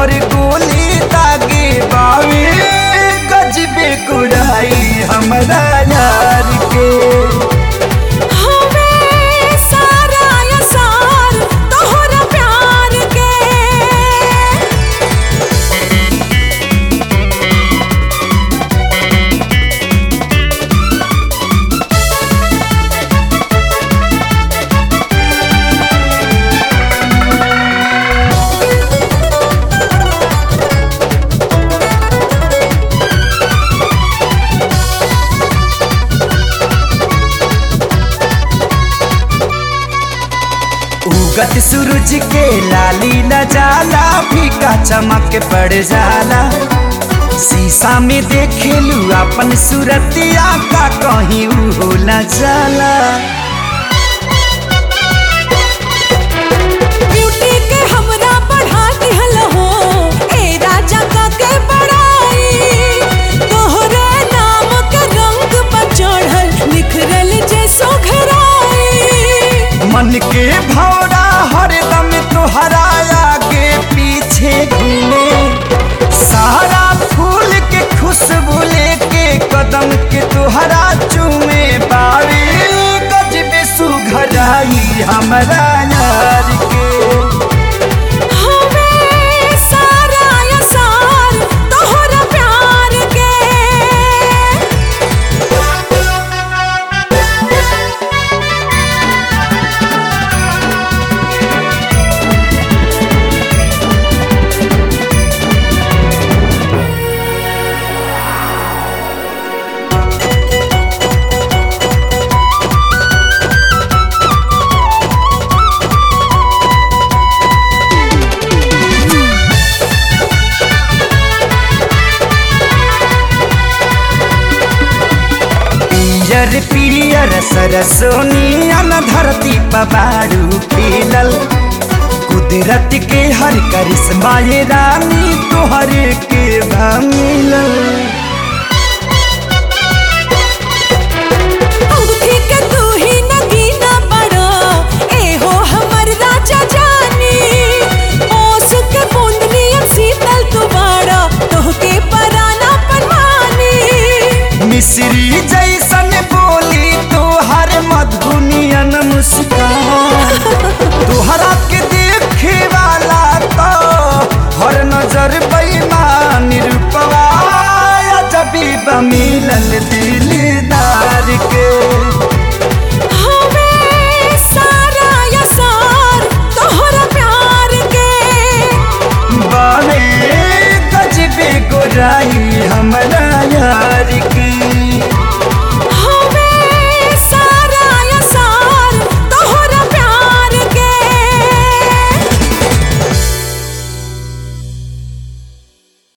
पर गोली दागे बावे गजबे गुराई हमरा यार के हवे सारा असार तोहरा प्यार के उगत सूरज के लाली न जाला फीका चमक पड़ जाला शीशा में देखेलू अपन सूरतिया का कहीं हो न जाला ब्यूटी के हमरा बढ़ा दिहल हो ए राजा का के बड़ाई तोहरे नाम के रंग पर चढ़ल निखरल जैसो घराई मन के भौरा हरदम तुहरा आगे पीछे घूमे सारा फूल के खुशबू लेके कदम के तुहरा चूमे बारी गजबे सुघराई हमरा यार के हवे सारा असार तोहरा प्यार के पियर पियर सरसोनियन धरती पबारू खिलल कुदरत के हर करिश्मा ये रानी तोहर के भमिलल अंगूठी के तू ही नगीना बड़ा ए हो हमर राजा जानी ओस के बूंदनी अब शीतल तू बड़ा तोहके पराना परवानी मिश्री जैसन बोली तोहर मधुनियन मुस्कान तोहरा के देखे वाला तो हर नजर बेईमान रूपवा जबी बमिलल दिलदार के हवे सारा असार तोहरा प्यार के बावे गजबे गोराई हमरा